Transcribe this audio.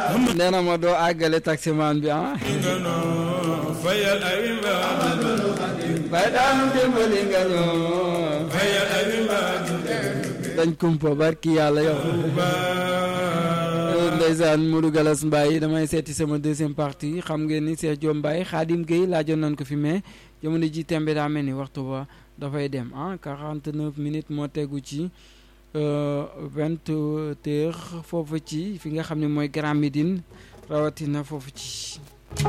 nee na ma doo àggale taximaan bi ah fayal ay bay daanu dimbali nga ñoo fayal ay dañ kumpa barki yàlla yow ndeysaan Modou Galas Mbaye damay seeti sama deuxième partie xam ngeen ni Cheikh Diop Mbaye Khadim Gueye laajoon nañ ko fi mais jamono ji tembe daa mel ni waxtu ba dafay dem ah 49 minutes moo tegu ci vingt heures foofu ci fi nga xam ne mooy Grand Médine rawatina foofu ci